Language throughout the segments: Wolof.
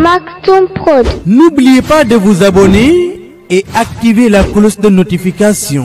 Maktoum Prod. N'oubliez pas de vous abonner et activer la cloche de notification.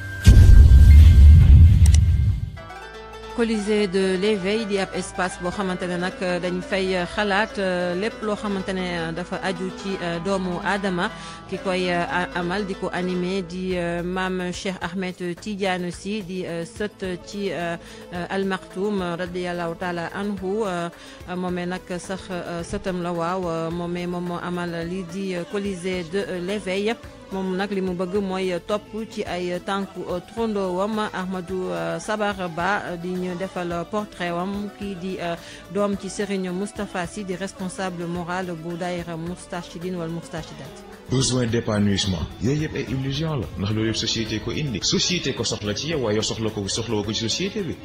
Colisée de l'éveil di ab espace boo xamante ne nag dañ fay xalaat lépp loo xamante ne dafa aju ci doomu aadama ki koy amal di ko animé di maam Cheikh Ahmed Tidiane Sy di sët ci Al Maktoum radiyallahu taala anhu moomee nag sax sëtam la waaw moomee moom moo amal lii di Colisée de l'éveil moom nag li mu bëgg mooy topp ci ay tànku trondoowam Ahmadou Sabar Ba di ñu defal portrait wam kii di doom ci Serigne Moustapha Sy di responsable moral bu daayira Moustarchidine wala Moustarchidat besoin d'épanouissement yooyu yëpp ay illusion la ndax loolu yëpp société ko indi société ko soxla ci yow waaye yow soxla ko soxla ko ci société bi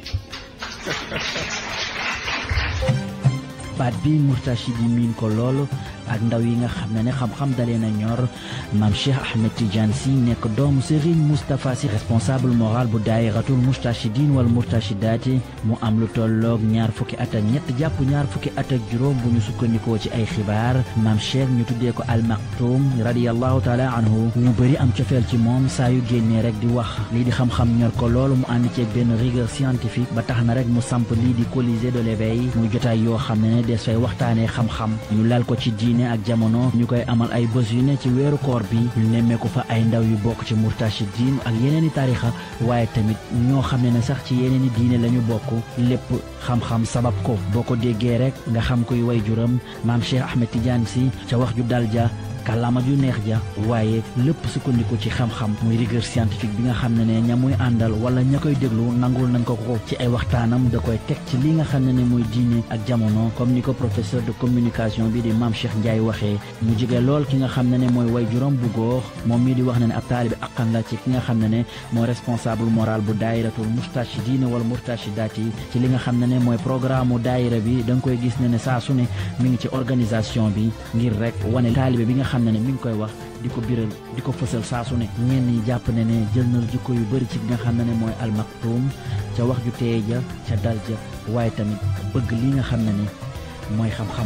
baat bi Moustarchid yi miin ko lool ak ndaw yi nga xam ne ne xam-xam dalee na ñor maam Cheikh Ahmed Tidiane Sy nekk doomu Serigne Moustapha Sy responsable moral bu daayiratul Moustarchidine wala Moustarchidaati mu am lu tolloog ñaar fukki at ak ñett jàpp ñaar fukki at ak juróom bu ñu sukkandikoo ci ay xibaar maam Cheikh ñu tuddee ko Al Maktoum radiyallahu taala anhu ñu bëri am cofeel ci moom saa yu génnee rek di wax lii di xam-xam ñor ko loolu mu ànd ceeg benn rigueur scientifique ba tax na rek mu samp lii di Colisée de l'éveil muy jotaay yoo xam ne ne des fay waxtaanee xam-xam ñu lal ko ci diine ak jamono ñu koy amal ay bés yu ne ci weeru koor bi ñu nemmeeku fa ay ndaw yu bokk ci Moustarchidine ak yeneen i tarixa waaye tamit ñoo xam ne ne sax ci yeneen i diine la ñu bokk lépp xam-xam sabab ko boo ko déggee rek nga xam koy way juram maam Cheikh Ahmed Tidiane Sy ca wax ju dal ja kàllaama ju neex ja waaye lépp sukkandiku ci xam-xam muy rigueur scientifique bi nga xam ne ne ña muy àndal wala ña koy déglu nangul nañ ko ko ci ay waxtaanam da koy teg ci li nga xam ne ne muy diine ak jamono comme ni ko professeur de communication bi di maam Cheikh Ndiaye waxee mu jige lool ki nga xam ne ne mooy way juróom bu góor moom mii di wax ne ne ab taalibi aqan la ci ki nga xam ne ne mooy responsable moral bu daayiratul Moustarchidine wala Moustarchidaat yi ci li nga xam ne ne mooy programme mu daayira bi da nga koy gis ne ne saa su ne mi ngi ci organisation bi ngir rek wane taalibe bi nga xam ne ne mi ngi koy wax di ko biral di ko fësal saa su ne ñenn ñi jàpp ne ne jël na jikko yu bëri ci nga xam ne ne mooy Al Maktoum ca wax ju teey ja ca dal ja waaye tamit bëgg li nga xam ne ne mooy xam-xam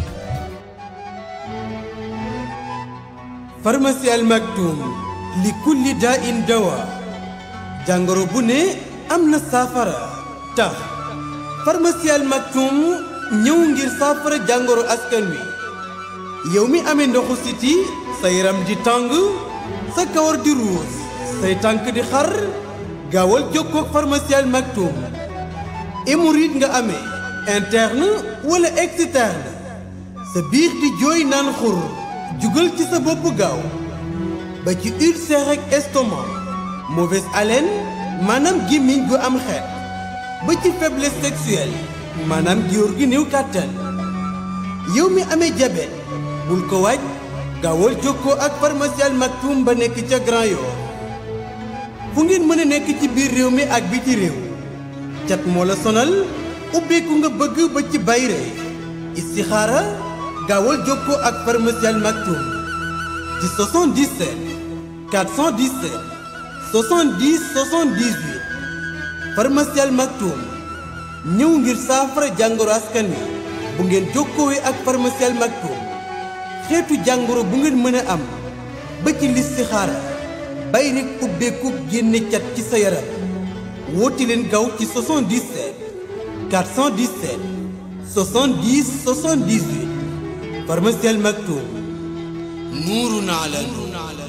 pharmacie Al Maktoum li kulli daa in dawa jàngoro bu ne am na saafara tax pharmacie Al Maktoum ñëw ngir saafara jàngoro askan wi yow mi amee ndoxu siti sa yaram di tàng sa kawar di ruus say tànk di xar gaawal jokkoo ak pharmacie Al Maktoum hémorroïde nga amee interne wala externe sa biir di jooy naan xur jugal ci sa bopp gaaw ba ci ulcère ak estomac mauvaise haleine maanaam gémmiñ gu am xeet ba ci faiblesse sexuelle maanaam góor gi néew kàttan yow mi amee diabète bul ko waaj gaawal jokkoo ak pharmacie Al Maktoum ba nekk ca Grand Yoff fu ngeen mën a nekk ci biir réew mi ak biti réew cat moo la sonal ubbeeku nga bëgg ba ci bayre istixaara gaawal jokkoo ak pharmacie Al Maktoum ci 77 417 70 78 pharmacie Al Maktoum ñëw ngir saafara jàngoro askan wi bu ngeen jokkoowee ak pharmacie Al Maktoum xeetu jàngoro bu ngeen mën a am ba ci listixaara bay rek ubbeeku génne cat ci sa yaram woote leen gaaw ci 77 417 70 78 pharmacie Al Maktoum nuurun ala nuur